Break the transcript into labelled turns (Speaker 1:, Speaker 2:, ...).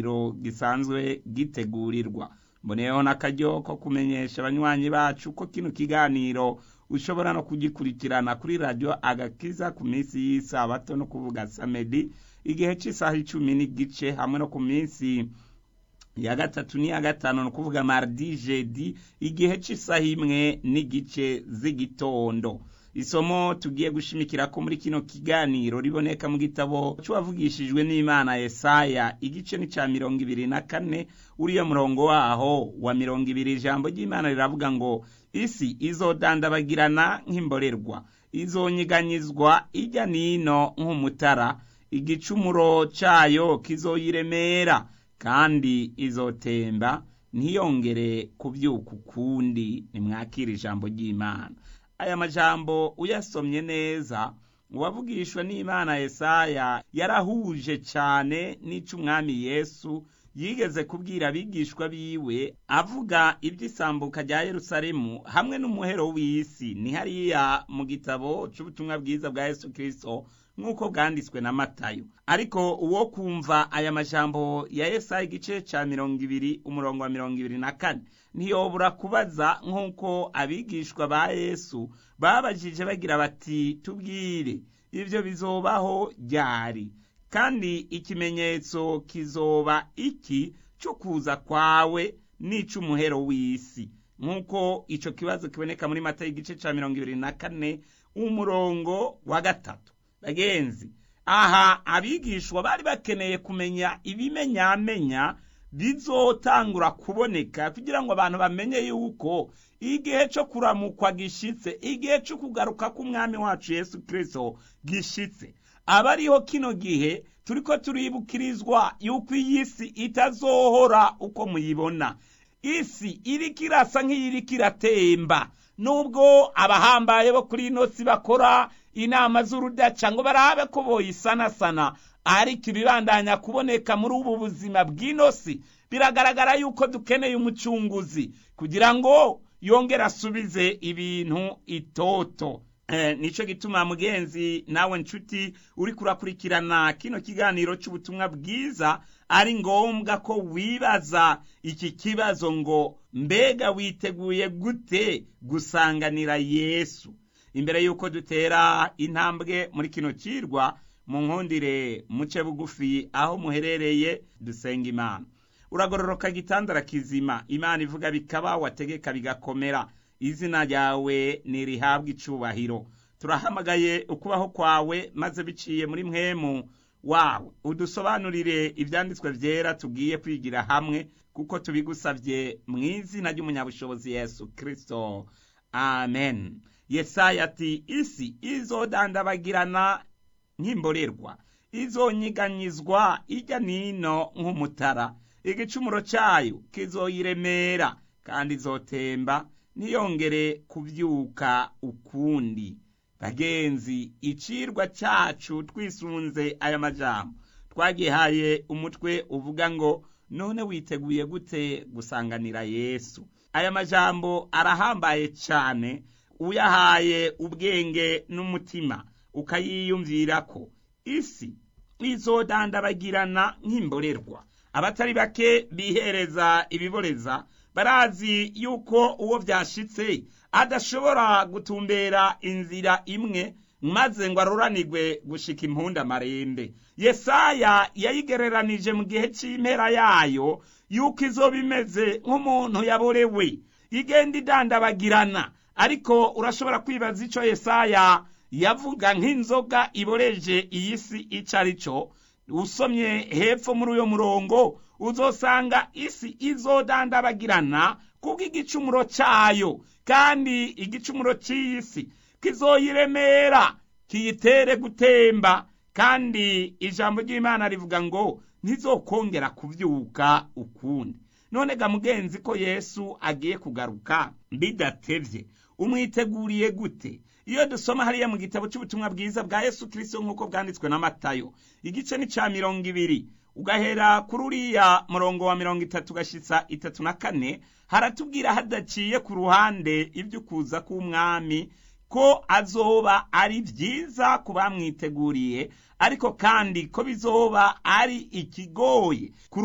Speaker 1: kiganiro gisanzwe gitegurirwa mboneyeho n'akaryo ko kumenyesha abanywanyi bacu ko kino kiganiro ushobora no kugikurikirana kuri radiyo agakiza ku minsi y'isabato no kuvuga samedi igihe cy'isaha icumi n'igice hamwe no ku minsi ya gatatu n'iya gatanu ni ukuvuga mardi jedi igihe cy'isaha imwe n'igice z'igitondo isomo tugiye gushimikira ko muri kino kiganiro riboneka mu gitabo cy'uwavugishijwe n'imana Yesaya igice ni cya mirongo ibiri na kane uriya murongo waho wa mirongo ibiri ijambo ry'imana riravuga ngo isi izodandabagirana nk'imborerwa izonyiganyizwa ijya n'ino nk'umutara igicumuro cyayo kizoyiremera kandi izotemba ntiyongere kubyuka ukundi nimwakire ijambo ry'imana aya majambo uyasomye neza uwavugishwa n'imana Yesaya yarahuje cyane n'ic'umwami yesu yigeze kubwira abigishwa biwe avuga iby'isambuka rya yerusalemu hamwe n'umuhero w'isi ni hariya mu gitabo cy'ubutumwa bwiza bwa yesu kirisito nk'uko bwanditswe na matayo ariko uwo kumva aya majambo ya Yesaya igice cya mirongo ibiri umurongo wa mirongo ibiri na kane ntiyobora kubaza nk'uko abigishwa ba yesu babajije bagira bati tubwire ibyo bizobaho ryari kandi ikimenyetso kizoba iki cyo kuza kwawe n'ic'umuhero w'isi nk'uko icyo kibazo kiboneka muri mata y'igice cya mirongo ibiri na kane umurongo wa gatatu bagenzi aha abigishwa bari bakeneye kumenya ibimenyamenya bizotangura kuboneka kugira ngo abantu bamenye yuko igihe cyo kuramukwa gishitse igihe cyo kugaruka k'umwami wacu yesu kirisito gishitse aba ariho kino gihe turiko turibukirizwa yuko iyi si itazohora uko muyibona isi iriko irasa nk'iyiriko iratemba nubwo abahambaye bo kuri ino si bakora inama z'urudaca ngo barabe ko boyisanasana ariko ibibandanya kuboneka muri ubu buzima bw'ino si biragaragara yuko dukeneye umucunguzi kugira ngo yongere asubize ibintu itoto nicyo gituma mugenzi nawe nshuti uri kurakurikirana kino kiganiro cy'ubutumwa bwiza ari ngombwa ko wibaza iki kibazo ngo mbega witeguye gute gusanganira yesu imbere y'uko dutera intambwe muri kino kirwa mu nkundire muce bugufi aho muherereye dusenga imana uragororoka gitandara kizima imana ivuga bikaba wategeka bigakomera izina ryawe ntirihabwe icubahiro turahamagaye ukubaho kwawe maze biciye muri mwemu wawe udusobanurire ibyanditswe byera tugiye kwigira hamwe kuko tubigusabye mu izina ry'umunyabushobozi yesu kirisito amen yesaya ati isi izodandabagirana nk'imborerwa izonyiganyizwa ijya n'ino nk'umutara igicumuro cyayo kizoyiremera kandi izotemba ntiyongere kubyuka ukundi bagenzi icirwa cyacu twisunze aya majambo twagihaye umutwe uvuga ngo none witeguye gute gusanganira yesu aya majambo arahambaye cyane uyahaye ubwenge n'umutima ukayiyumvira ko isi izodandabagirana nk'imborerwa abatari bake bihereza ibiboreza barazi yuko uwo byashitse adashobora gutumbera inzira imwe maze ngo aruranirwe gushika impunda marembe yesaya yayigereranije mu gihe cy'impera yayo yuko izoba imeze nk'umuntu yaborewe igenda idandabagirana ariko urashobora kwibaza icyo yesaya yavuga nk'inzoga iboreje iyi si icyo ari cyo usomye hepfo muri uyo murongo uzosanga isi izodandabagirana kubw'igicumuro cyayo kandi igicumuro cy'iyi si kizoyiremera kiyitere gutemba kandi ijambo ry'imana rivuga ngo ntizokongera kubyuka ukundi none ga mugenzi ko yesu agiye kugaruka bidatevye umwiteguriye gute iyo dusoma hariya mu gitabo cy'ubutumwa bwiza bwa yesu kirisito nk'uko bwanditswe na matayo igice ni cya mirongo ibiri ugahera kuri uriya murongo wa mirongo itatu ugashyitsa itatu na kane haratubwira hadaciye ku ruhande iby'ukuza k'umwami ko azoba ari byiza ku bamwiteguriye ariko kandi ko bizoba ari ikigoye ku